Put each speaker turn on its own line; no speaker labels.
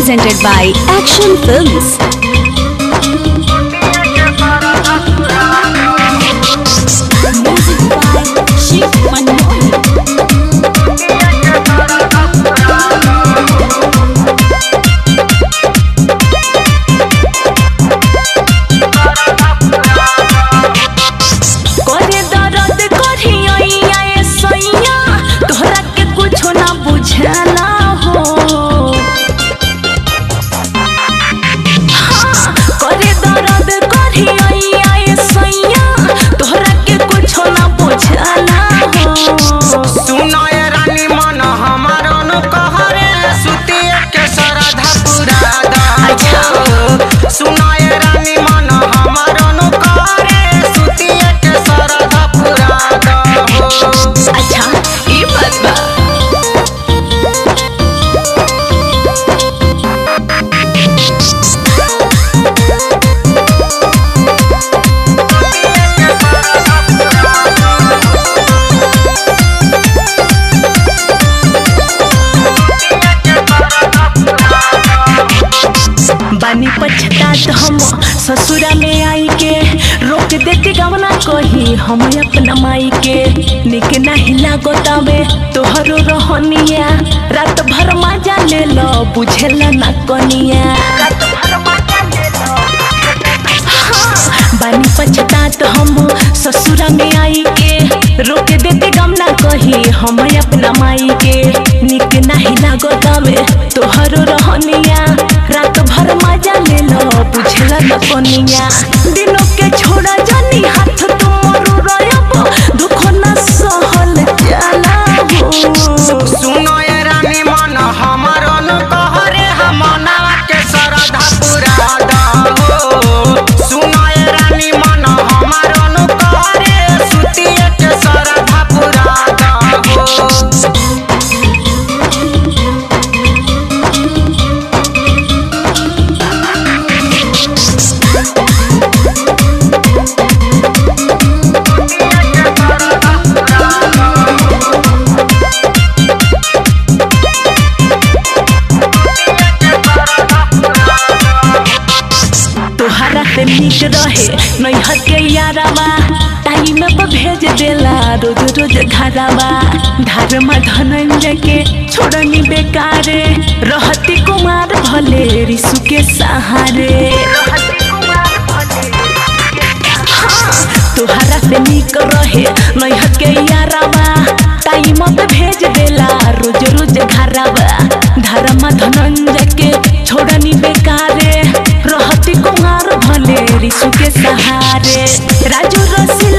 presented by Action Films. Music by Shiv Manmohan.
करे दर्द करिया ए सैया तोहरा के कुछो ना बुझाना हो हाँ, करे दर्द करिया ए सैया तोहरा के कुछो ना बुझाना हो
सुनय रानी मन हमार कहरे सुतिए के श्रद्धा पूरा दो सुनय रानी मन हमार कहरे सुतिए के श्रद्धा पूरा दो
अच्छा ई बात बा बानी पछतात हम ससुरा में आई के रोक देते गवना कही हम अपना माई के निक नहीं लागतावे तोहरो रहनिया रात भर मजा ले लो बुझेला ना कनिया रात भर मजा ले लो बानी पछतात हम ससुरा में आई के रोक देते गमना कही हम अपना माई के निक नहीं लागतावे तोहरो रहनिया रात भर मजा ले लो बुझला न कनिया दिनों के छोड़ा जानी हाथ तुमरो रयब दुख न सहल जाला हो
सुनय रानी मन हमार कहरे हमना के श्रद्धा पूरा दो सुनय रानी मन हमार कहरे सुतिए के श्रद्धा पूरा दो
तोहरा से नीक रहे नैहर के यारावा टाइम पर भेज देला रोज रोज घरावा धर्म धनंजय के छोड़नी बेकारे रहती कुमार भले रिसु के सहारे हाँ, तोहरा से नीक रहे नैहर के यारावा टाइम पे भेज देला रोज रोज घरावा धर्म धनंजय के छोड़नी बेकारे रहती कुमार भले रिसु के सहारे राजू रसी